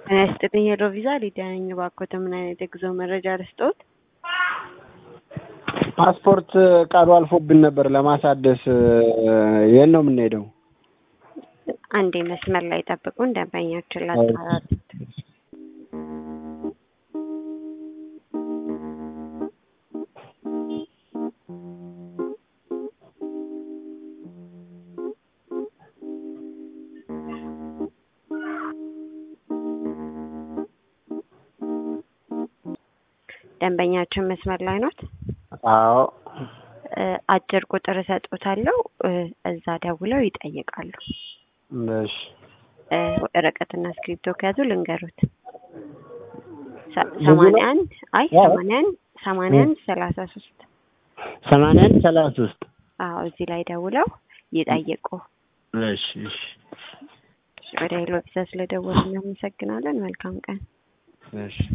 ጤና ይስጥልኝ ሄሎ ቪዛ ሊዲያ ነኝ። እባክዎት ምን አይነት የጉዞ መረጃ ልስጥዎት? ፓስፖርት ቃሉ አልፎብን ነበር ለማሳደስ የት ነው የምንሄደው? አንዴ መስመር ላይ ጠብቁን፣ ደንበኛችን ላጣራት። ደንበኛችን መስመር ላይ ኖት? አዎ አጭር ቁጥር እሰጦታለሁ፣ እዛ ደውለው ይጠይቃሉ። እሺ ወረቀትና እስክሪብቶ ከያዙ ልንገሩት። ሰማንያ አንድ አይ ሰማንያ አንድ ሰማንያ አንድ ሰላሳ ሶስት ሰማንያ አንድ ሰላሳ ሶስት አዎ እዚህ ላይ ደውለው ይጠይቁ። እሺ እሺ ወደ ሄሎ ቪዛ ስለደወሉ እናመሰግናለን። መልካም ቀን። እሺ